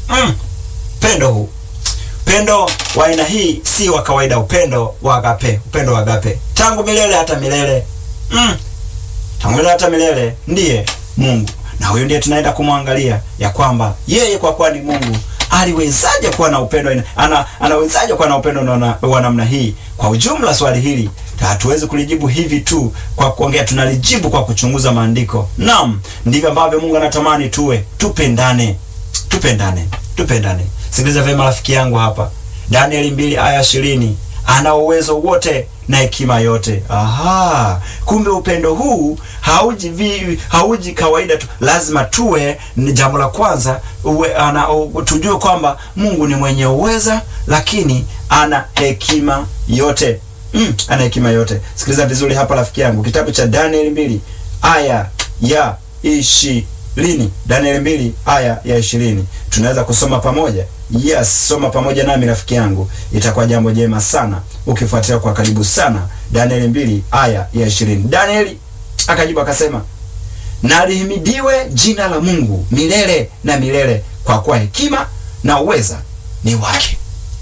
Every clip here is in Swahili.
mm, upendo huu upendo wa aina hii si wa kawaida, upendo wa agape, upendo wa agape tangu milele hata milele mm, tangu milele hata milele ndiye Mungu, na huyu ndiye tunaenda kumwangalia ya kwamba yeye kwa kuwa ni Mungu aliwezaje kuwa na upendo ina- ana, anawezaje kuwa na upendo na- wa namna hii? Kwa ujumla swali hili hatuwezi kulijibu hivi tu kwa kuongea, tunalijibu kwa kuchunguza maandiko. Naam, ndivyo ambavyo Mungu anatamani tuwe, tupendane, tupendane, tupendane. Sikiliza vyema rafiki yangu hapa, Danieli mbili aya ishirini ana uwezo wote na hekima yote. Aha, kumbe upendo huu hauji vi, hauji kawaida tu, lazima tuwe. Ni jambo la kwanza uwe, ana, u, tujue kwamba Mungu ni mwenye uweza, lakini ana hekima yote mm, ana hekima yote. Sikiliza vizuri hapa rafiki yangu, kitabu cha Danieli mbili aya ya ishirini Danieli mbili aya ya ishirini tunaweza kusoma pamoja. Yes, soma pamoja nami rafiki yangu, itakuwa jambo jema sana ukifuatilia kwa karibu sana. Danieli mbili aya ya ishirini Danieli akajibu akasema, na lihimidiwe jina la Mungu milele na milele, kwa kuwa hekima na uweza ni wake,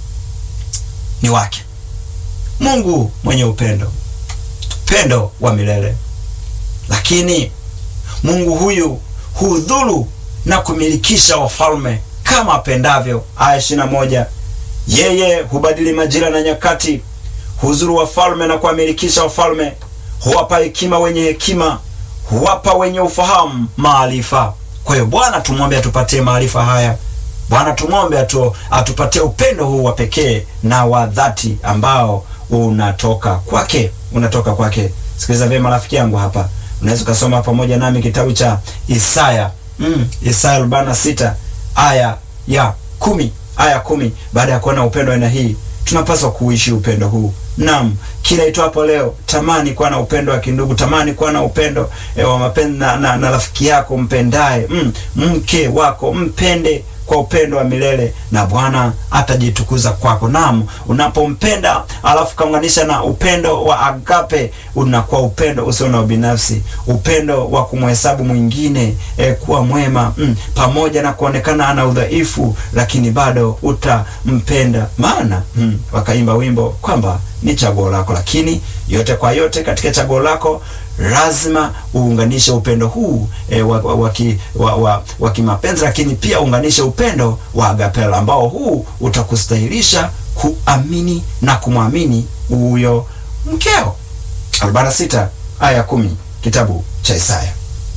ni wake. Mungu mwenye upendo, upendo wa milele, lakini Mungu huyu hudhuru na kumilikisha wafalme kama apendavyo. Aya ishirini na moja yeye hubadili majira na nyakati, huzuru wafalme na kuwamilikisha wafalme, huwapa hekima wenye hekima, huwapa wenye ufahamu maarifa. Kwa hiyo Bwana tumwombe atupatie maarifa haya. Bwana tumwombe atu, atupatie upendo huu wa pekee na wa dhati ambao unatoka kwake, unatoka kwake. Sikiliza vyema rafiki yangu hapa, unaweza ukasoma pamoja nami kitabu cha Isaya mm, Isaya arobaini na sita aya ya kumi aya kumi. Baada ya kuona upendo aina hii, tunapaswa kuishi upendo huu. Naam, kila itwapo leo, tamani kuwa na upendo wa kindugu, tamani kuwa na upendo e, wa mapenzi na, na, na rafiki yako mpendaye, mm, mke wako mpende kwa upendo wa milele na Bwana atajitukuza kwako. Naam, unapompenda alafu kaunganisha na upendo wa agape, unakuwa upendo usio na ubinafsi, upendo wa kumhesabu mwingine eh, kuwa mwema mm, pamoja na kuonekana ana udhaifu, lakini bado utampenda. Maana mm, wakaimba wimbo kwamba ni chaguo lako, lakini yote kwa yote katika chaguo lako lazima uunganishe upendo huu e, wa, wa, wa, ki- wa, wa, wa kimapenzi, lakini pia uunganishe upendo wa agapela ambao huu utakustahilisha kuamini na kumwamini huyo mkeo. 46 aya 10 kitabu cha Isaya.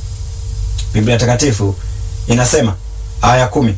Biblia Takatifu inasema aya kumi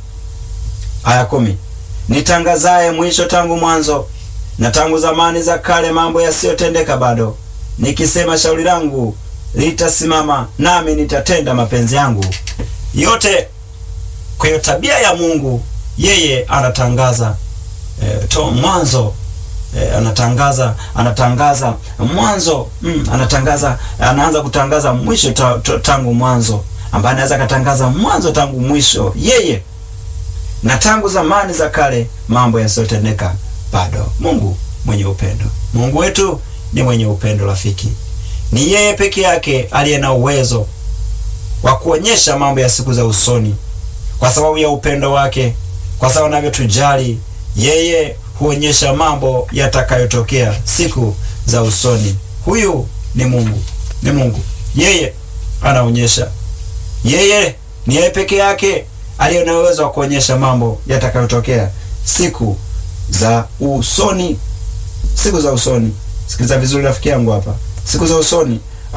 aya kumi nitangazaye mwisho tangu mwanzo na tangu zamani za kale mambo yasiyotendeka bado, nikisema shauri langu litasimama, nami nitatenda mapenzi yangu yote. Kwa hiyo tabia ya Mungu, yeye anatangaza eh, to mwanzo eh, anatangaza anatangaza mwanzo mm, anatangaza anaanza kutangaza mwisho ta, ta, tangu mwanzo, ambaye anaweza akatangaza mwanzo tangu mwisho yeye na tangu zamani za kale mambo yasiyotendeka bado. Mungu mwenye upendo, Mungu wetu ni mwenye upendo rafiki. Ni yeye peke yake aliye na uwezo wa kuonyesha mambo ya siku za usoni, kwa sababu ya upendo wake, kwa sababu anavyotujali yeye huonyesha mambo yatakayotokea siku za usoni. Huyu ni Mungu, ni Mungu, yeye anaonyesha. Yeye ni yeye peke yake aliye na uwezo wa kuonyesha mambo yatakayotokea siku za usoni, siku za usoni. Sikiliza vizuri rafiki yangu hapa, siku za usoni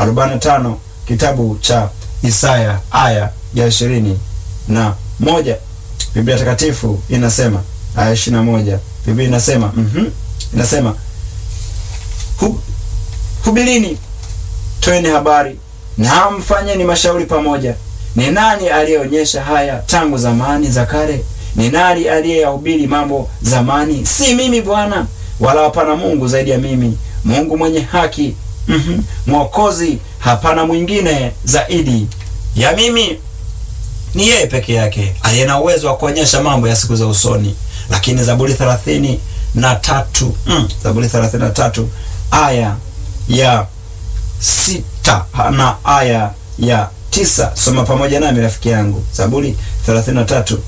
45 kitabu cha Isaya aya ya ishirini na moja Biblia Takatifu inasema aya ishirini na moja Biblia inasema mhm, inasema Hub, hubirini, toeni habari na mfanyeni mashauri pamoja. Ni nani aliyeonyesha haya tangu zamani za kale? Ni nani aliyeyahubiri mambo zamani? Si mimi Bwana, wala hapana Mungu zaidi ya mimi, Mungu mwenye haki, mhm, Mwokozi, hapana mwingine zaidi ya mimi. Ni yeye peke yake aliye na uwezo wa kuonyesha mambo ya siku za usoni. Lakini Zaburi thelathini na tatu mm, Zaburi thelathini na tatu aya ya sita na aya ya tisa. Soma pamoja nami rafiki yangu, Zaburi 33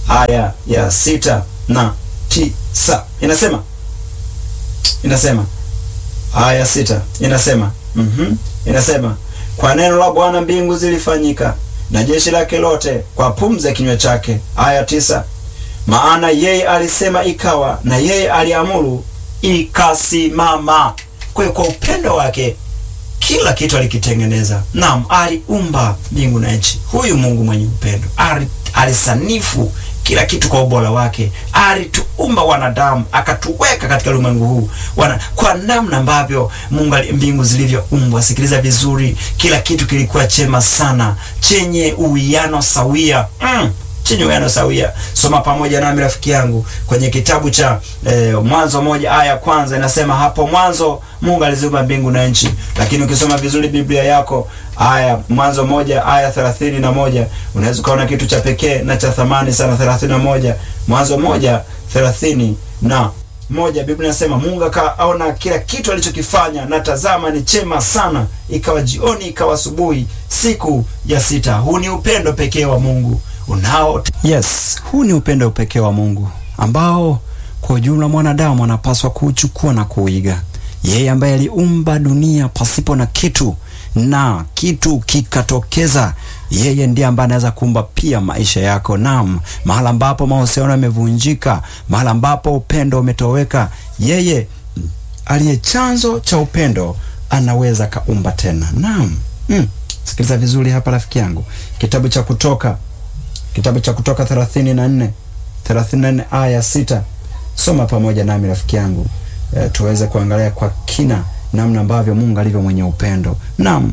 aya ya sita na tisa inasema inasema aya sita inasema mm inasema kwa neno la Bwana mbingu zilifanyika na jeshi lake lote kwa pumzi ya kinywa chake. Aya tisa maana yeye alisema ikawa, na yeye aliamuru ikasimama. Kwa hiyo kwa upendo wake kila kitu alikitengeneza. Naam, aliumba mbingu na nchi. Huyu Mungu mwenye upendo ali, alisanifu kila kitu kwa ubora wake. Alituumba wanadamu akatuweka katika ulimwengu huu wana, kwa namna ambavyo Mungu mbingu zilivyoumbwa. Sikiliza vizuri, kila kitu kilikuwa chema sana, chenye uwiano sawia mm chenye uwiano sawia. Soma pamoja nami rafiki yangu kwenye kitabu cha eh, Mwanzo moja aya ya kwanza inasema, hapo mwanzo Mungu aliziumba mbingu na nchi. Lakini ukisoma vizuri Biblia yako aya Mwanzo moja aya thelathini na moja unaweza ukaona kitu cha pekee na cha thamani sana. thelathini na moja Mwanzo moja thelathini na moja Biblia inasema Mungu akaona kila kitu alichokifanya, na tazama ni chema sana. Ikawa jioni, ikawa asubuhi, siku ya sita. Huu ni upendo pekee wa Mungu unao yes, huu ni upendo pekee wa Mungu ambao kwa ujumla mwanadamu anapaswa kuuchukua na kuiga. Yeye ambaye aliumba dunia pasipo na kitu na kitu kikatokeza, yeye ndiye ambaye anaweza kuumba pia maisha yako. Naam, mahala ambapo mahusiano yamevunjika, mahala ambapo upendo umetoweka, yeye aliye chanzo cha upendo anaweza kaumba tena. Naam, mm. Sikiliza vizuri hapa rafiki yangu, kitabu cha Kutoka kitabu cha Kutoka 34 34 aya sita. Soma pamoja nami rafiki yangu e, tuweze kuangalia kwa kina namna ambavyo Mungu alivyo mwenye upendo. Naam,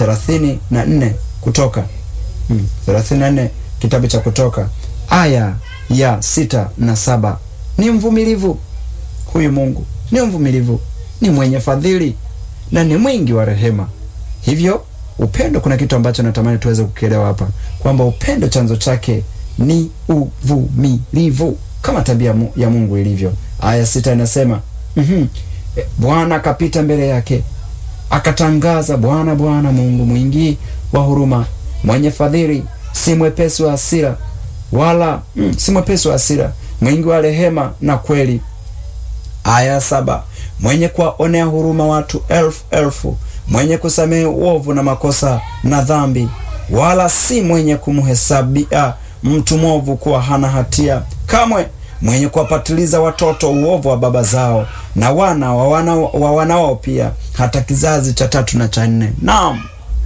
34 Kutoka hmm, 34 kitabu cha Kutoka aya ya sita na saba. Ni mvumilivu huyu Mungu, ni mvumilivu, ni mwenye fadhili na ni mwingi wa rehema. Hivyo upendo, kuna kitu ambacho natamani tuweze kukielewa hapa kwamba upendo chanzo chake ni uvumilivu kama tabia ya Mungu ilivyo. Aya sita inasema mm -hmm. Bwana akapita mbele yake akatangaza, Bwana Bwana Mungu mwingi wa huruma, mwenye fadhili, si mwepesi wa hasira wala mm, si mwepesi wa hasira, mwingi wa rehema na kweli. Aya saba mwenye kuwaonea huruma watu elfu elfu mwenye kusamehe uovu na makosa na dhambi, wala si mwenye kumhesabia mtu mwovu kuwa hana hatia kamwe, mwenye kuwapatiliza watoto uovu wa baba zao na wana wa wana wa wana wao pia, hata kizazi cha tatu na cha nne. Naam,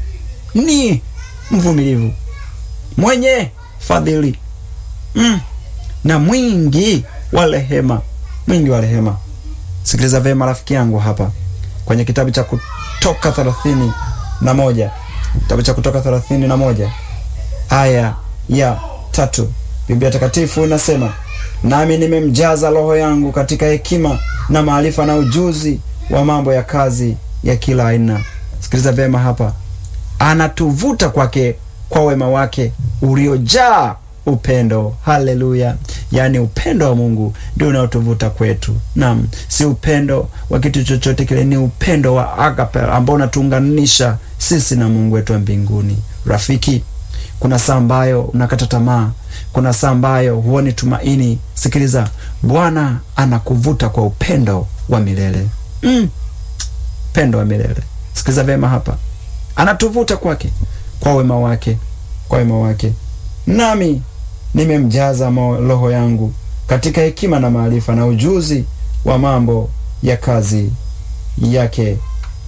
ni mvumilivu, mwenye fadhili mm, na mwingi wa rehema, mwingi wa rehema. Sikiliza vyema rafiki yangu hapa kwenye kitabu cha Kutoka thelathini na moja kitabu cha Kutoka thelathini na moja aya ya tatu Biblia Takatifu inasema, nami nimemjaza Roho yangu katika hekima na maarifa na ujuzi wa mambo ya kazi ya kila aina. Sikiliza vyema hapa, anatuvuta kwake kwa wema wake uliojaa upendo. Haleluya! Yaani upendo wa Mungu ndio unaotuvuta kwetu. Naam, si upendo wa kitu chochote kile, ni upendo wa agape ambao unatuunganisha sisi na Mungu wetu wa mbinguni. Rafiki, kuna saa ambayo unakata tamaa, kuna saa ambayo huoni tumaini. Sikiliza, Bwana anakuvuta kwa upendo wa milele mm. Upendo wa milele. Sikiliza vyema hapa, anatuvuta kwake kwa wema wake, kwa wema wake nami nimemjaza roho yangu katika hekima na maarifa na ujuzi wa mambo ya kazi yake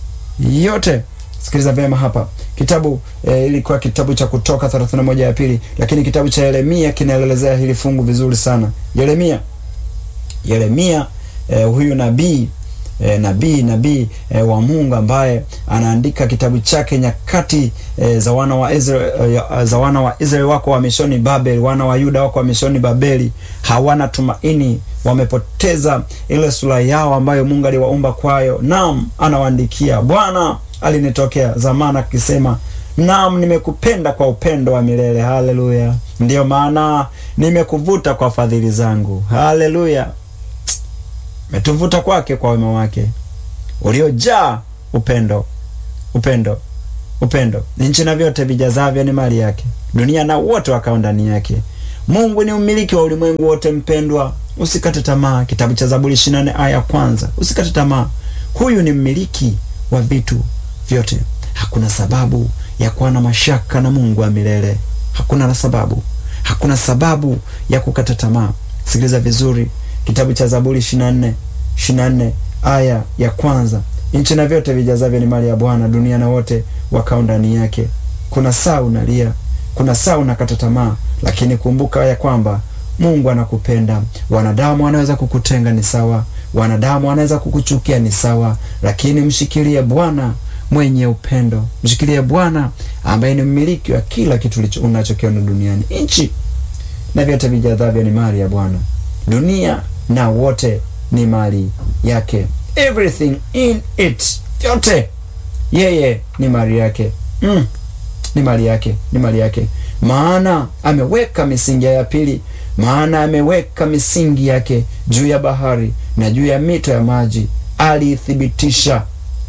yote. Sikiliza vyema hapa kitabu e, ilikuwa kitabu cha Kutoka 31 ya pili, lakini kitabu cha Yeremia kinaelezea hili fungu vizuri sana. Yeremia Yeremia e, huyu nabii E, nabii nabii e, wa Mungu ambaye anaandika kitabu chake nyakati e, za wana wa Israeli e, za wana wa Israeli wako wamishoni Babeli, wana wa Yuda wako wamishoni Babeli, hawana tumaini, wamepoteza ile sura yao ambayo Mungu aliwaumba kwayo. Naam, anawaandikia, Bwana alinitokea zamani akisema, naam, nimekupenda kwa upendo wa milele. Haleluya! Ndiyo maana nimekuvuta kwa fadhili zangu. Haleluya! metuvuta kwake kwa wema wake uliojaa upendo, upendo, upendo. Nchi na vyote vijazavyo ni mali yake, dunia na wote wakao ndani yake. Mungu ni mmiliki wa ulimwengu wote. Mpendwa, usikate tamaa. Kitabu cha Zaburi 24 aya ya kwanza. Usikate tamaa, huyu ni mmiliki wa vitu vyote. Hakuna sababu ya kuwa na mashaka na Mungu wa milele. Hakuna na sababu, hakuna sababu ya kukata tamaa. Sikiliza vizuri, kitabu cha Zaburi 24 24 aya ya kwanza. Nchi na vyote vijazavyo ni mali ya Bwana, dunia na wote wakao ndani yake. Kuna saa unalia, kuna saa unakata tamaa, lakini kumbuka ya kwamba Mungu anakupenda. Wanadamu wanaweza kukutenga, ni sawa. Wanadamu wanaweza kukuchukia, ni sawa, lakini mshikilie Bwana mwenye upendo. Mshikilie Bwana ambaye ni mmiliki wa kila kitu unachokiona duniani. Nchi na vyote vijazavyo ni mali ya Bwana, dunia na wote ni mali yake. Everything in it, vyote yeye ni mali yake. Mm, ni mali yake, ni mali yake, maana ameweka misingi ya pili, maana ameweka misingi yake juu ya bahari na juu ya mito ya maji, aliithibitisha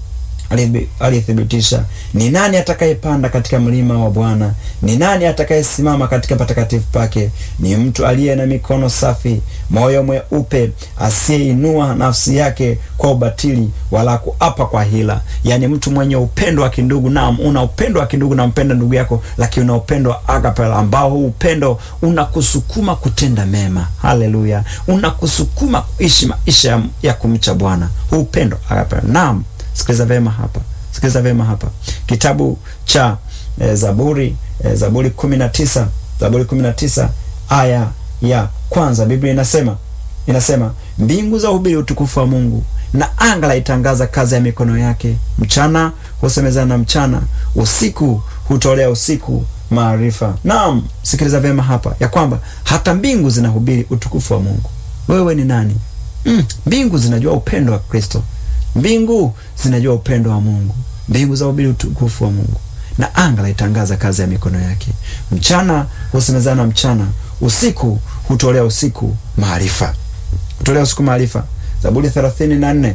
alithibitisha. Ni nani atakayepanda katika mlima wa Bwana? Ni nani atakayesimama katika patakatifu pake? Ni mtu aliye na mikono safi, moyo mweupe, asiyeinua nafsi yake kwa ubatili, wala kuapa kwa hila. Yaani mtu mwenye upendo wa kindugu. Naam, una upendo wa kindugu, nampenda ndugu yako, lakini una upendo wa agape, ambao huu upendo unakusukuma kutenda mema. Haleluya, unakusukuma kuishi maisha ya kumcha Bwana. Huu upendo agape. Naam. Sikiliza vema hapa, sikiliza vema hapa, kitabu cha e, Zaburi e, Zaburi kumi na tisa Zaburi kumi na tisa aya ya kwanza, Biblia inasema inasema, mbingu za uhubiri utukufu wa Mungu na anga laitangaza kazi ya mikono yake. Mchana husemezana na mchana, usiku hutolea usiku maarifa. Naam, sikiliza vema hapa ya kwamba hata mbingu zinahubiri utukufu wa Mungu. Wewe ni nani? Mm, mbingu zinajua upendo wa Kristo. Mbingu zinajua upendo wa Mungu. Mbingu za ubiri utukufu wa Mungu na anga laitangaza kazi ya mikono yake. Mchana husemezana mchana, usiku hutolea usiku maarifa, hutolea usiku maarifa. Zaburi 34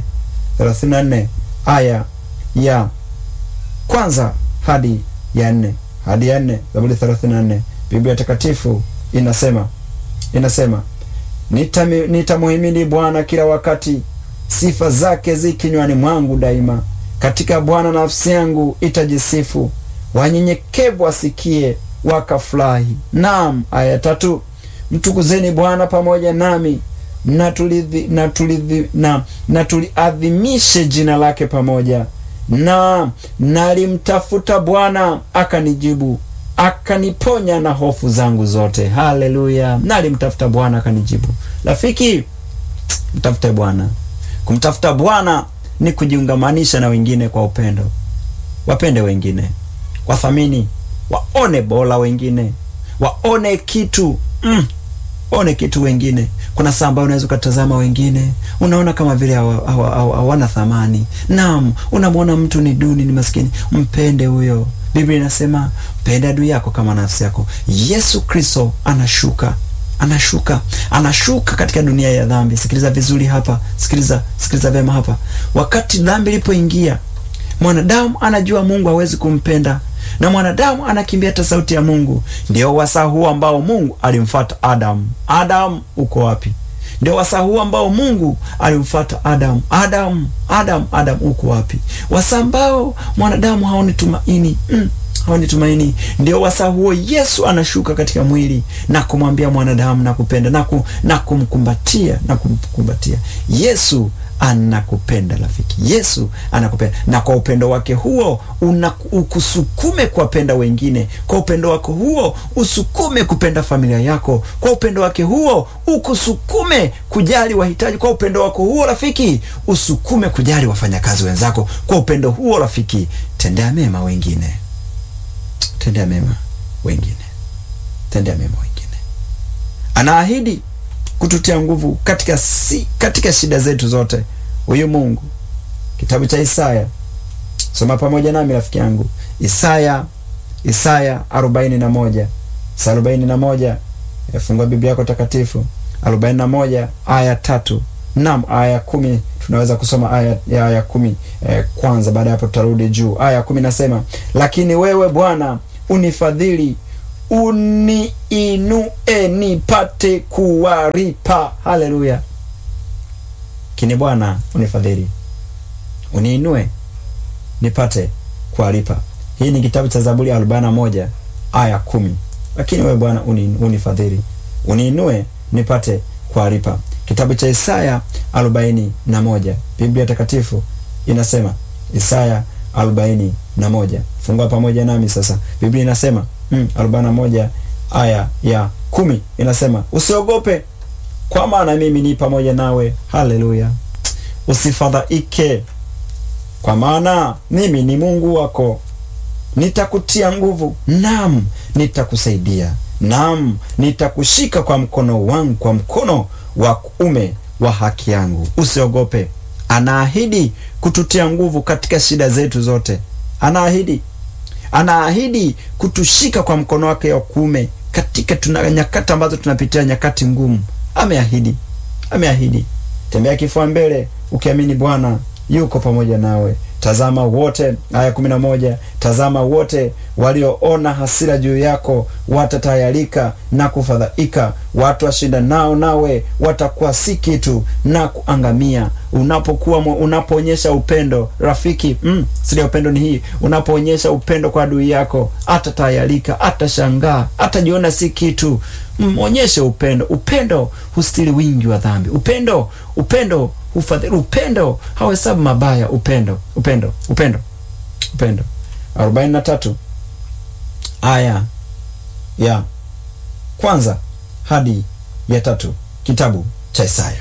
34 aya ya kwanza hadi ya nne hadi ya nne. Zaburi 34, Biblia Takatifu inasema inasema nitamuhimidi nita Bwana kila wakati sifa zake zi kinywani mwangu daima. Katika Bwana nafsi yangu itajisifu, wanyenyekevu wasikie wakafurahi. Naam. Aya tatu, mtukuzeni Bwana pamoja nami, na tulidhi, na tulidhi, na, na tuliadhimishe jina lake pamoja. Na nalimtafuta Bwana akanijibu, akaniponya na hofu zangu zote. Haleluya! Nalimtafuta Bwana akanijibu. Rafiki, mtafute Bwana. Kumtafuta Bwana ni kujiungamanisha na wengine kwa upendo. Wapende wengine, wathamini, waone bora wengine, waone kitu mm, waone kitu wengine. Kuna saa ambayo unaweza ukatazama wengine, unaona kama vile hawana thamani. Naam, unamwona mtu ni duni, ni maskini, mpende huyo. Biblia inasema mpende adui yako kama nafsi yako. Yesu Kristo anashuka anashuka anashuka katika dunia ya dhambi. Sikiliza vizuri hapa, sikiliza sikiliza vyema hapa. Wakati dhambi ilipoingia, mwanadamu anajua Mungu hawezi kumpenda na mwanadamu anakimbia hata sauti ya Mungu. Ndio wasaa huu ambao Mungu alimfuata Adamu. Adamu uko wapi? Ndio wasaa huu ambao Mungu alimfuata Adamu. Adamu, Adamu, Adamu uko wapi? Wasaa ambao mwanadamu haoni tumaini mm. haoni tumaini. Ndio wasaa huo Yesu anashuka katika mwili na kumwambia mwanadamu nakupenda na, ku, na kumkumbatia na kumkumbatia. Yesu anakupenda rafiki, Yesu anakupenda, na kwa upendo wake huo ukusukume kuwapenda wengine. Kwa upendo wake huo usukume kupenda familia yako. Kwa upendo wake huo ukusukume kujali wahitaji. Kwa upendo wako huo rafiki, usukume kujali wafanyakazi wenzako. Kwa upendo huo rafiki, tendea mema wengine, tendea mema wengine, tendea mema wengine. Anaahidi kututia nguvu katika si, katika shida zetu zote. Huyu Mungu, kitabu cha Isaya, soma pamoja nami rafiki yangu, Isaya Isaya arobaini na moja Isaya arobaini na moja Fungua Biblia yako takatifu, arobaini na moja aya tatu Naam, aya kumi tunaweza kusoma aya ya aya kumi eh, kwanza. Baada ya hapo tutarudi juu. Aya kumi nasema, lakini wewe Bwana unifadhili uniinue nipate kuwaripa. Haleluya! Kini Bwana unifadhili, uniinue nipate kuwalipa. Hii ni kitabu cha Zaburi ya arobaini na moja aya kumi. Lakini wewe Bwana uni, unifadhili, uniinue nipate kuwalipa. Kitabu cha Isaya arobaini na moja Biblia Takatifu inasema Isaya arobaini na moja Fungua pamoja nami sasa. Biblia inasema mm, arobaini na moja aya ya kumi inasema usiogope, kwa maana mimi ni pamoja nawe. Haleluya! Usifadhaike, kwa maana mimi ni Mungu wako, nitakutia nguvu, naam, nitakusaidia, naam, nitakushika kwa mkono wangu, kwa mkono wa kuume wa haki yangu. Usiogope. Anaahidi kututia nguvu katika shida zetu zote. Anaahidi, anaahidi kutushika kwa mkono wake wa kuume katika tuna nyakati ambazo tunapitia nyakati ngumu. Ameahidi, ameahidi. Tembea kifua mbele ukiamini Bwana yuko pamoja nawe. Tazama wote, aya kumi na moja, tazama wote walioona hasira juu yako watatayarika na kufadhaika, watu washinda nao nawe watakuwa si kitu na kuangamia. Unapokuwa unapoonyesha upendo rafiki, mm, siri ya upendo ni hii: unapoonyesha upendo kwa adui yako, atatayarika, atashangaa, atajiona si kitu. Mwonyeshe upendo. Upendo hustiri wingi wa dhambi. Upendo, upendo hufadhili. Upendo hawahesabu mabaya. Upendo, upendo, upendo, upendo. arobaini na tatu aya ya kwanza hadi ya tatu kitabu cha Isaya.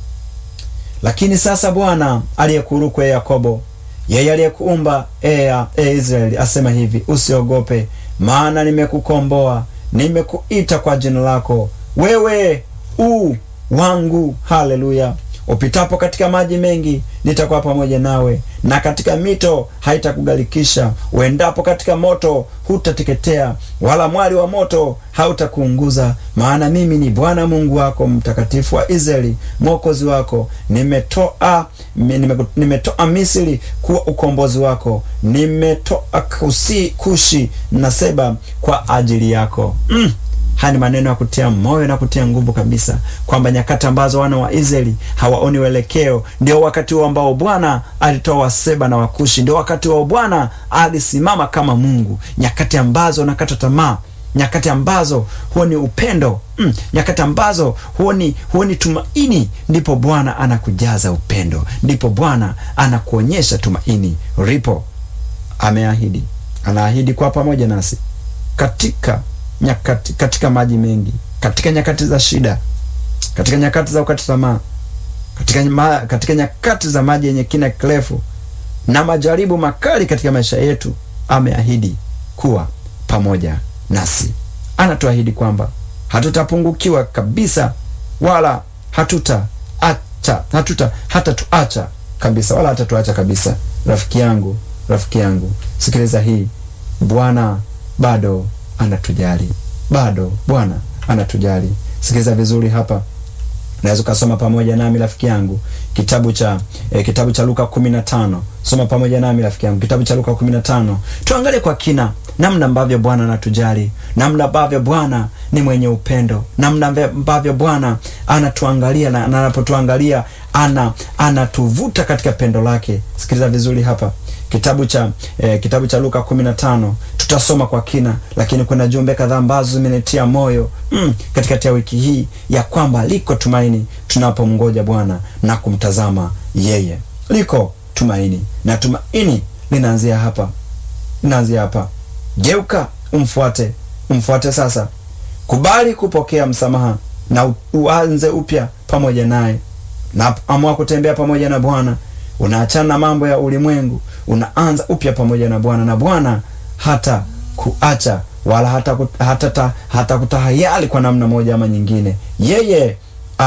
Lakini sasa Bwana aliyekuruku e Yakobo, yeye aliyekuumba e Israeli asema hivi, usiogope, maana nimekukomboa, nimekuita kwa jina lako, wewe u wangu. Haleluya! Upitapo katika maji mengi nitakuwa pamoja nawe, na katika mito haitakugarikisha. Uendapo katika moto hutateketea, wala mwali wa moto hautakuunguza. Maana mimi ni Bwana Mungu wako, mtakatifu wa Israeli, mwokozi wako. Nimetoa nime, nimetoa Misri kuwa ukombozi wako, nimetoa kusi, Kushi na Seba kwa ajili yako. mm. Haya ni maneno ya kutia moyo na kutia nguvu kabisa, kwamba nyakati ambazo wana wa Israeli hawaoni uelekeo, ndio wakati huo ambao Bwana alitoa Waseba na Wakushi, ndio wakati huo Bwana alisimama kama Mungu. Nyakati ambazo wanakata tamaa, nyakati ambazo huoni upendo mm, nyakati ambazo huoni huoni tumaini, ndipo Bwana anakujaza upendo, ndipo Bwana anakuonyesha tumaini ripo. Ameahidi, anaahidi kwa pamoja nasi katika nyakati katika maji mengi, katika nyakati za shida, katika nyakati za ukata tamaa, katika, ma, katika nyakati za maji yenye kina kirefu na majaribu makali katika maisha yetu, ameahidi kuwa pamoja nasi. Anatuahidi kwamba hatutapungukiwa kabisa, wala hatuta acha hatuta hatatuacha kabisa, wala hatatuacha kabisa. Rafiki yangu, rafiki yangu, sikiliza hii, Bwana bado anatujali bado, Bwana anatujali. Sikiliza vizuri hapa, naweza ukasoma pamoja nami rafiki yangu kitabu cha eh, kitabu cha Luka kumi na tano. Soma pamoja nami rafiki yangu kitabu cha Luka kumi na tano, tuangalie kwa kina namna ambavyo Bwana anatujali, namna ambavyo Bwana ni mwenye upendo, namna ambavyo Bwana anatuangalia na anapotuangalia ana anatuvuta katika pendo lake. Sikiliza vizuri hapa kitabu cha eh, kitabu cha Luka 15 tutasoma kwa kina, lakini kuna jumbe kadhaa ambazo zimenitia moyo mm, katikati ya wiki hii ya kwamba liko tumaini tunapomngoja Bwana na kumtazama yeye. Liko tumaini na tumaini linaanzia hapa, linaanzia hapa. Geuka, umfuate, umfuate sasa. Kubali kupokea msamaha na uanze upya pamoja naye, na amua kutembea pamoja na Bwana. Unaachana na mambo ya ulimwengu, unaanza upya pamoja na Bwana, na Bwana hata kuacha wala hata, kut, hata, ta, hata kutahayari kwa namna moja ama nyingine. Yeye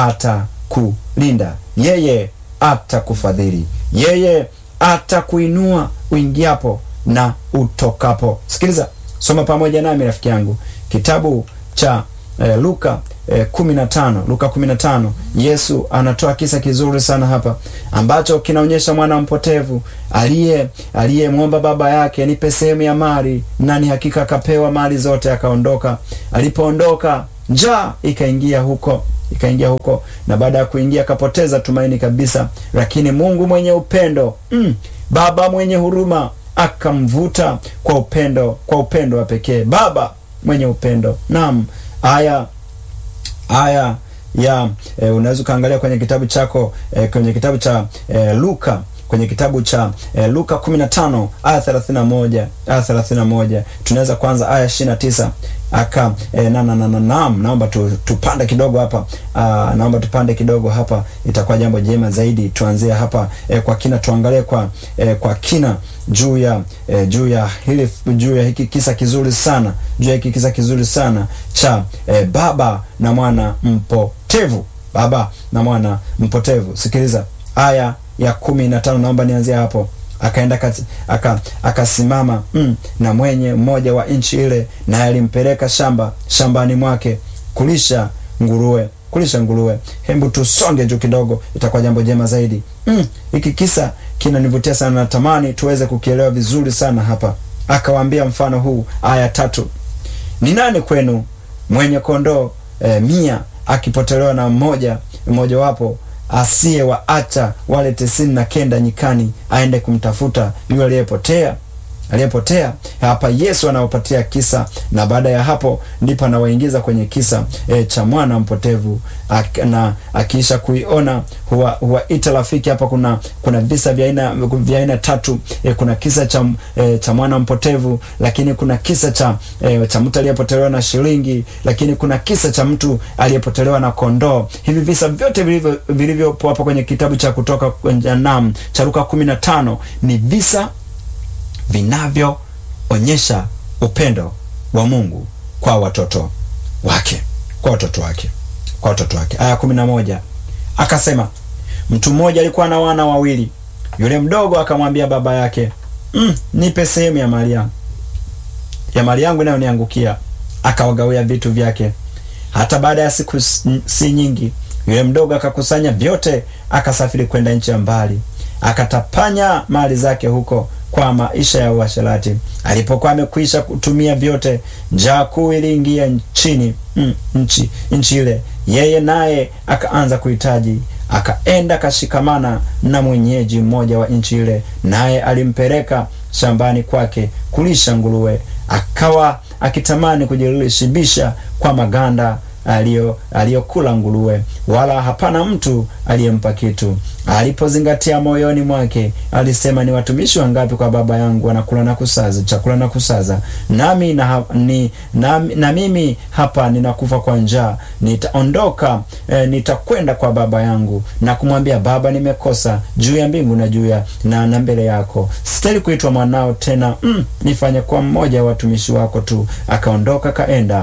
atakulinda, yeye atakufadhili, yeye atakuinua uingiapo na utokapo. Sikiliza, soma pamoja nami rafiki yangu kitabu cha eh, Luka eh, kumi na tano Luka kumi na tano Yesu anatoa kisa kizuri sana hapa ambacho kinaonyesha mwana mpotevu aliye aliyemwomba baba yake nipe sehemu ya mali, nani hakika akapewa mali zote, akaondoka. Alipoondoka njaa ikaingia huko ikaingia huko, na baada ya kuingia akapoteza tumaini kabisa. Lakini Mungu mwenye upendo mm, baba mwenye huruma akamvuta kwa upendo, kwa upendo wa pekee. Baba mwenye upendo. Naam, aya aya ya e, unaweza ukaangalia kwenye kitabu chako e, kwenye kitabu cha e, Luka kwenye kitabu cha e, Luka 15 aya 31 aya 31 tunaweza kwanza aya 29 aka e, na na na na naam, naomba tu, tupande kidogo hapa aa, naomba tupande kidogo hapa, itakuwa jambo jema zaidi. Tuanzie hapa e, kwa kina, tuangalie kwa e, kwa kina juu ya e, juu ya hili juu ya hiki kisa kizuri sana juu ya hiki kisa kizuri sana cha e, baba na mwana mpotevu, baba na mwana mpotevu. Sikiliza aya ya kumi na tano naomba nianzie hapo. Akaenda aka akasimama mm, na mwenye mmoja wa nchi ile, naye alimpeleka shamba shambani mwake kulisha nguruwe kulisha nguruwe. Hebu tusonge juu kidogo, itakuwa jambo jema zaidi. Mm, hiki kisa kinanivutia sana, natamani tuweze kukielewa vizuri sana hapa. Akawaambia mfano huu, aya tatu: ni nani kwenu mwenye kondoo eh, mia akipotelewa na mmoja mmojawapo asiye waacha wale tisini na kenda nyikani aende kumtafuta yule aliyepotea aliyepotea. Hapa Yesu anawapatia kisa, na baada ya hapo ndipo anawaingiza kwenye kisa e, cha mwana mpotevu ak, na akiisha kuiona huwa huwaita rafiki. Hapa kuna kuna visa vya aina vya aina tatu e, kuna kisa cha e, cha mwana mpotevu, lakini kuna kisa cha e, cha mtu aliyepotelewa na shilingi, lakini kuna kisa cha mtu aliyepotelewa na kondoo. Hivi visa vyote vilivyo vilivyopo hapa kwenye kitabu cha Kutoka nam cha Luka 15 ni visa vinavyoonyesha upendo wa Mungu kwa watoto wake, kwa watoto wake, kwa watoto wake. Aya kumi na moja akasema, mtu mmoja alikuwa na wana wawili. Yule mdogo akamwambia baba yake, mm, nipe sehemu ya mali yangu ya mali yangu inayoniangukia. Akawagawia vitu vyake. Hata baada ya siku si nyingi, yule mdogo akakusanya vyote, akasafiri kwenda nchi ya mbali, akatapanya mali zake huko kwa maisha ya uasherati. Alipokuwa amekwisha kutumia vyote, njaa kuu iliingia nchini mm, nchi nchi ile, yeye naye akaanza kuhitaji. Akaenda akashikamana na mwenyeji mmoja wa nchi ile, naye alimpeleka shambani kwake kulisha nguruwe. Akawa akitamani kujishibisha kwa maganda aliyo aliyokula nguruwe, wala hapana mtu aliyempa kitu. Alipozingatia moyoni mwake, alisema, ni watumishi wangapi kwa baba yangu wanakula na kusaza chakula na kusaza, nami na, ni, na, na mimi hapa ninakufa kwa njaa. Nitaondoka eh, nitakwenda kwa baba yangu na kumwambia, Baba, nimekosa juu ya mbingu na juu ya na, na mbele yako, sitaki kuitwa mwanao tena. Mm, nifanye kwa mmoja wa watumishi wako tu. Akaondoka kaenda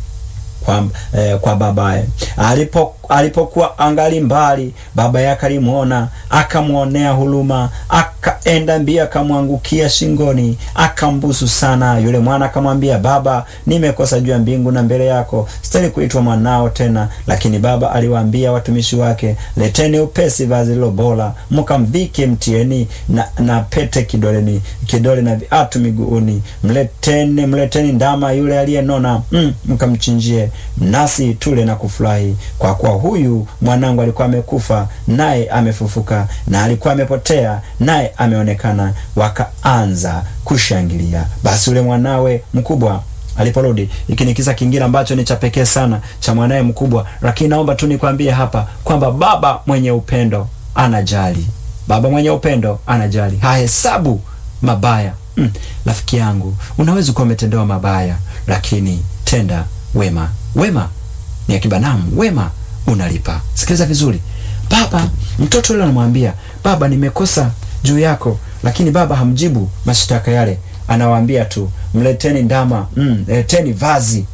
kwa, eh, kwa babaye. Alipo alipokuwa angali mbali, baba yake alimwona, akamwonea huruma, akaenda mbio, akamwangukia shingoni, akambusu sana. Yule mwana akamwambia, Baba, nimekosa juu ya mbingu na mbele yako, sitaki kuitwa mwanao tena. Lakini baba aliwaambia watumishi wake, leteni upesi vazi lilo bora, mkamvike, mtieni na, na pete kidoleni kidole na viatu miguuni, mleteni mleteni ndama yule aliyenona, mm, mkamchinjie nasi tule na kufurahi, kwa kuwa huyu mwanangu alikuwa amekufa naye amefufuka, na alikuwa amepotea naye ameonekana. Wakaanza kushangilia. Basi yule mwanawe mkubwa aliporudi. Hiki ni kisa kingine ambacho ni cha pekee sana cha mwanawe mkubwa, lakini naomba tu nikwambie hapa kwamba baba mwenye upendo anajali. Baba mwenye upendo anajali, hahesabu mabaya. Mm, rafiki yangu, unaweza kuwa umetendewa mabaya, lakini tenda wema. Wema ni akiba namu, wema unalipa. Sikiliza vizuri, baba, mtoto yule anamwambia baba, nimekosa juu yako, lakini baba hamjibu mashtaka yale, anawaambia tu mleteni ndama, mm, leteni vazi,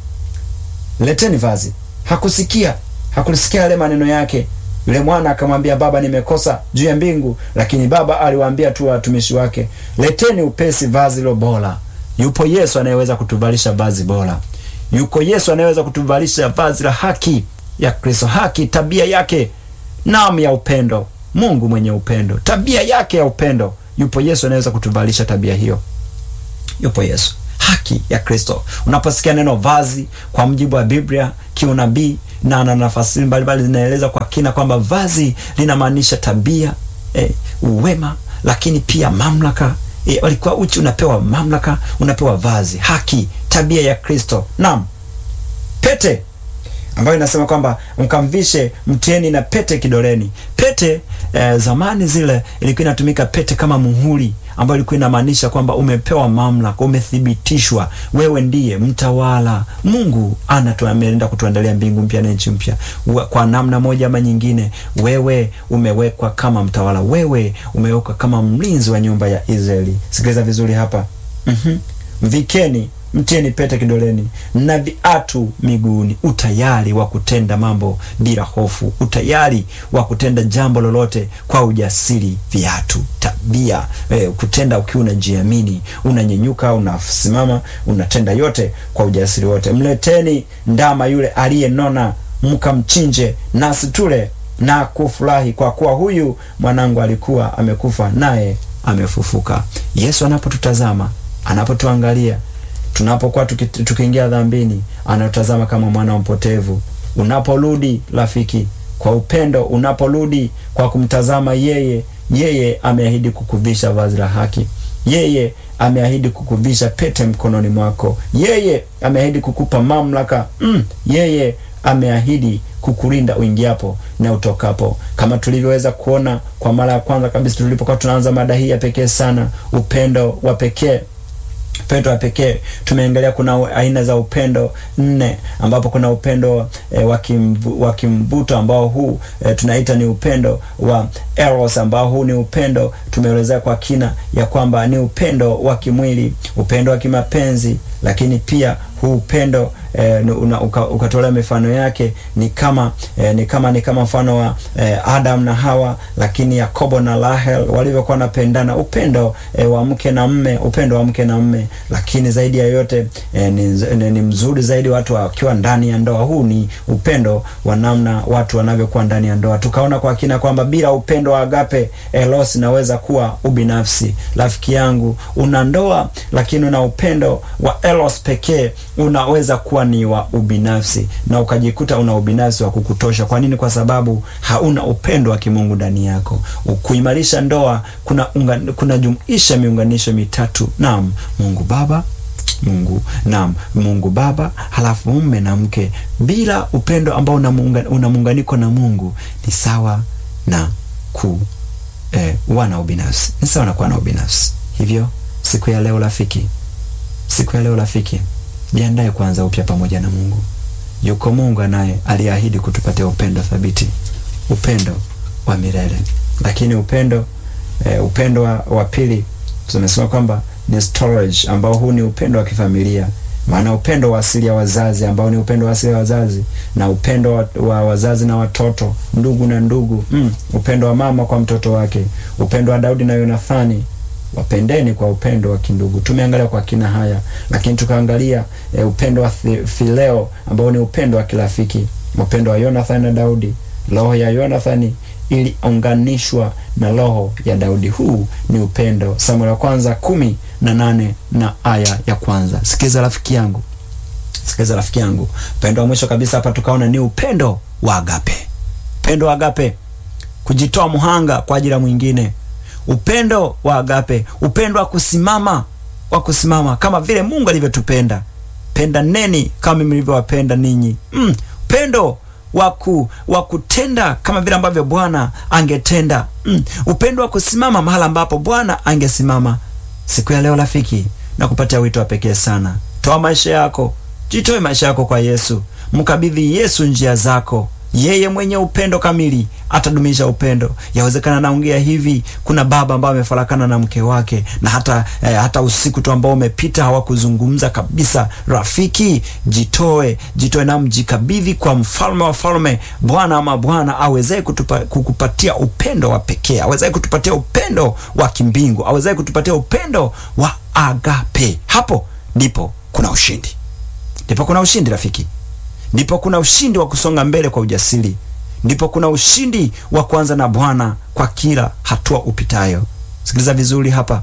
leteni vazi. Hakusikia, hakusikia yale maneno yake. Yule mwana akamwambia baba, nimekosa juu ya mbingu, lakini baba aliwaambia tu watumishi wake, leteni upesi vazi lo bora. Yupo Yesu anayeweza kutuvalisha vazi bora yuko Yesu anayeweza kutuvalisha vazi la haki, ya Kristo, haki, tabia yake nam ya upendo. Mungu mwenye upendo, tabia yake ya upendo. Yupo Yesu anaweza kutuvalisha tabia hiyo. Yupo Yesu, haki ya Kristo. Unaposikia neno vazi kwa mujibu wa Biblia kiunabii na na nafasi mbalimbali zinaeleza kwa kina kwamba vazi linamaanisha tabia eh, uwema, lakini pia mamlaka eh, walikuwa uchi, unapewa mamlaka, unapewa vazi, haki, tabia ya Kristo. Naam, pete ambayo inasema kwamba mkamvishe, mtieni na pete kidoleni. Pete eh, zamani zile ilikuwa inatumika pete kama muhuri, ambayo ilikuwa inamaanisha kwamba umepewa mamlaka, umethibitishwa, wewe ndiye mtawala. Mungu anatuameenda kutuandalia mbingu mpya na nchi mpya. Kwa namna moja ama nyingine, wewe umewekwa kama mtawala, wewe umewekwa kama mlinzi wa nyumba ya Israeli. Sikiliza vizuri hapa. mm-hmm. Mvikeni mtieni pete kidoleni na viatu miguuni. Utayari wa kutenda mambo bila hofu, utayari wa kutenda jambo lolote kwa ujasiri. Viatu, tabia eh, kutenda ukiwa unajiamini, unanyenyuka, unasimama, unatenda yote kwa ujasiri wote. Mleteni ndama yule aliyenona, mkamchinje, nasi tule na kufurahi, kwa kuwa huyu mwanangu alikuwa amekufa, naye amefufuka. Yesu anapotutazama, anapotuangalia tunapokuwa tukiingia dhambini, anatazama kama mwana wa mpotevu. Unaporudi rafiki, kwa upendo, unaporudi kwa kumtazama yeye, yeye ameahidi kukuvisha vazi la haki. Yeye ameahidi kukuvisha pete mkononi mwako. Yeye ameahidi kukupa mamlaka mm. Yeye ameahidi kukulinda uingiapo na utokapo, kama tulivyoweza kuona kwa mara ya kwanza kabisa tulipokuwa tunaanza mada hii ya pekee sana, upendo wa pekee upendo wa pekee. Tumeangalia kuna aina za upendo nne, ambapo kuna upendo e, wa kimvuto ambao huu e, tunaita ni upendo wa eros, ambao huu ni upendo tumeelezea kwa kina ya kwamba ni upendo wa kimwili, upendo wa kimapenzi, lakini pia huu upendo e, ukatolea mifano yake ni kama e, ni kama ni kama mfano wa e, Adam na Hawa, lakini Yakobo na Rahel walivyokuwa wanapendana, upendo e, wa mke na mme, upendo wa mke na mme. Lakini zaidi ya yote e, ni, ni, ni mzuri zaidi watu wakiwa ndani ya ndoa. Huu ni upendo wa namna watu wanavyokuwa ndani ya ndoa. Tukaona kwa kina kwamba bila upendo wa agape eros inaweza kuwa ubinafsi. Rafiki yangu, una ndoa lakini una upendo wa eros pekee unaweza kuwa ni wa ubinafsi na ukajikuta una ubinafsi wa kukutosha. Kwa nini? Kwa sababu hauna upendo wa kimungu ndani yako. Kuimarisha ndoa kuna kunajumuisha miunganisho mitatu. Naam, Mungu Baba Mungu naam, Mungu Baba, halafu mume na mke. Bila upendo ambao una muunganiko na Mungu ni sawa na ku eh, wana ubinafsi, ni sawa na kuwa na ubinafsi. Hivyo siku ya leo rafiki, siku ya leo rafiki Jiandae kuanza upya pamoja na Mungu. Yuko Mungu anaye aliahidi kutupatia upendo thabiti, upendo wa milele. Lakini upendo eh, upendo wa, wa pili tumesema kwamba ni storage, ambao huu ni upendo wa kifamilia. Maana upendo wa asili ya wazazi ambao ni upendo wa asili ya wazazi na upendo wa, wa wazazi na watoto, ndugu na ndugu mm, upendo wa mama kwa mtoto wake, upendo wa Daudi na Yonathani wapendeni kwa upendo wa kindugu. Tumeangalia kwa kina haya, lakini tukaangalia e, upendo wa Fileo ambao ni upendo wa kirafiki, upendo wa Yonathani na Daudi. Roho ya Yonathani iliunganishwa na roho ya Daudi. Huu ni upendo. Samueli wa kwanza kumi na nane na aya ya kwanza. Sikiza rafiki yangu, sikiza rafiki yangu, upendo wa mwisho kabisa hapa tukaona ni upendo wa agape. Upendo wa agape, kujitoa muhanga kwa ajili ya mwingine upendo wa agape, upendo wa kusimama, wa kusimama kama vile Mungu alivyotupenda. Penda neni kama mimi nilivyowapenda ninyi. Mm, upendo waku wa kutenda kama vile ambavyo Bwana angetenda. Mm, upendo wa kusimama mahala ambapo Bwana angesimama. Siku ya leo rafiki, na kupatia wito wa pekee sana. Toa maisha yako, jitoe maisha yako kwa Yesu, mkabidhi Yesu njia zako. Yeye mwenye upendo kamili atadumisha upendo. Yawezekana naongea hivi, kuna baba ambaye amefarakana na mke wake na hata eh, hata usiku tu ambao umepita hawakuzungumza kabisa. Rafiki, jitoe, jitoe na mjikabidhi kwa mfalme wa falme, Bwana ama Bwana awezaye kukupatia upendo wa pekee, awezaye kutupatia upendo wa kimbingu, awezaye kutupatia upendo wa agape. Hapo ndipo kuna ushindi, ndipo kuna ushindi rafiki. ndipo kuna ushindi wa kusonga mbele kwa ujasiri, ndipo kuna ushindi wa kuanza na Bwana kwa kila hatua upitayo. Sikiliza vizuri hapa,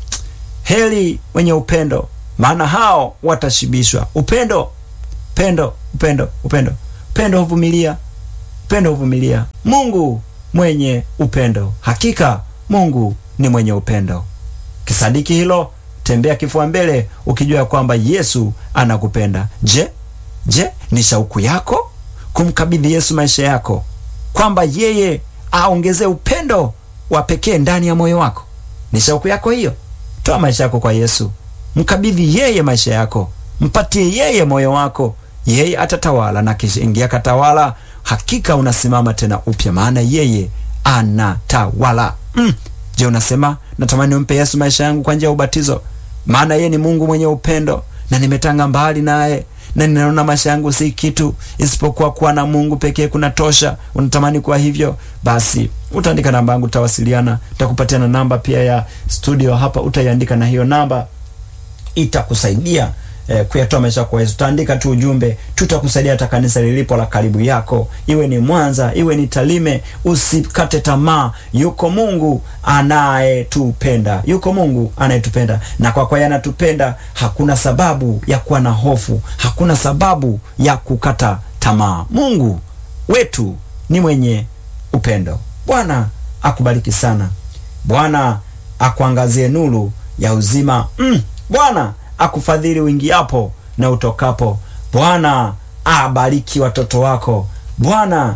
heri wenye upendo, maana hao watashibishwa. Upendo, upendo, upendo, upendo, upendo huvumilia, upendo huvumilia. Mungu mwenye upendo, hakika Mungu ni mwenye upendo. Kisadiki hilo, tembea kifua mbele ukijua ya kwamba Yesu anakupenda. Je, je, ni shauku yako kumkabidhi Yesu maisha yako, kwamba yeye aongezee upendo wa pekee ndani ya moyo wako? Ni shauku yako hiyo? Toa maisha yako kwa Yesu, mkabidhi yeye maisha yako, mpatie yeye moyo wako, yeye atatawala, na kishaingia katawala, hakika unasimama tena upya, maana yeye anatawala. Mm. Je, unasema natamani umpe Yesu maisha yangu kwa njia ya ubatizo, maana yeye ni Mungu mwenye upendo na nimetanga mbali naye na ninaona maisha yangu si kitu isipokuwa kuwa na Mungu pekee kuna tosha. Unatamani kuwa hivyo? Basi utaandika namba yangu, utawasiliana, nitakupatia na namba pia ya studio hapa, utaiandika na hiyo namba itakusaidia eh, kuyatoa maisha kwa Yesu. Utaandika tu ujumbe, tutakusaidia hata kanisa lilipo la karibu yako, iwe ni Mwanza, iwe ni Talime. Usikate tamaa, yuko Mungu anayetupenda, yuko Mungu anayetupenda, na kwa kwa anatupenda, hakuna sababu ya kuwa na hofu, hakuna sababu ya kukata tamaa. Mungu wetu ni mwenye upendo. Bwana akubariki sana, Bwana akuangazie nuru ya uzima mm. Bwana akufadhili uingiapo na utokapo. Bwana abariki watoto wako. Bwana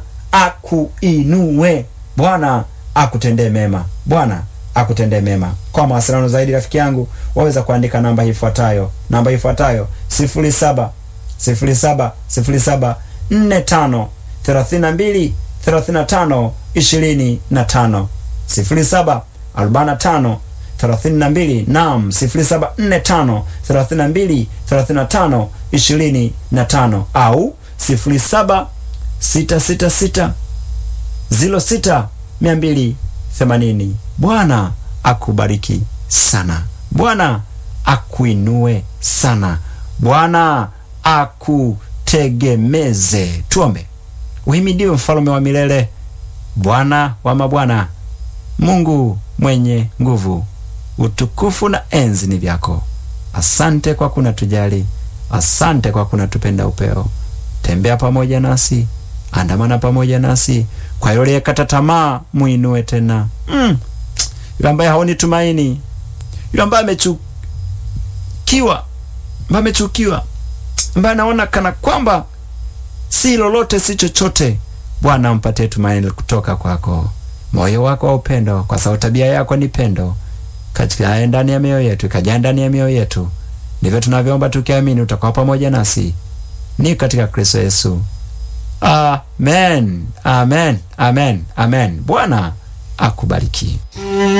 akuinue. Bwana akutendee mema. Bwana akutendee mema. Kwa mawasiliano zaidi, rafiki yangu, waweza kuandika namba ifuatayo, namba ifuatayo sifuri saba sifuri saba sifuri saba nne tano thelathini na mbili thelathini na tano ishirini na tano sifuri saba arobaini na tano thelathini na mbili nam sifuri saba nne tano thelathini na mbili thelathini na tano ishirini na tano au sifuri saba sita sita sita ziro sita mia mbili themanini. Bwana akubariki sana. Bwana akuinue sana. Bwana akutegemeze. Tuombe. Uhimidiwe mfalme wa milele, Bwana wa mabwana, Mungu mwenye nguvu utukufu na enzi ni vyako. Asante kwa kuna tujali, asante kwa kuna tupenda upeo. Tembea pamoja nasi, andamana pamoja nasi. Kwa yule aliyekata tamaa, muinue tena. Mm. Yule ambaye haoni tumaini, yule ambaye amechukiwa, ambaye amechukiwa, ambaye anaona kana kwamba si lolote si chochote, Bwana mpatie tumaini kutoka kwako, moyo wako wa upendo, kwa sababu tabia yako ni pendo katika ndani ya mioyo yetu, ikajaa ndani ya mioyo yetu. Ndivyo tunavyoomba tukiamini utakuwa pamoja nasi, ni katika Kristo Yesu. Amen, amen, amen, amen. Bwana akubariki.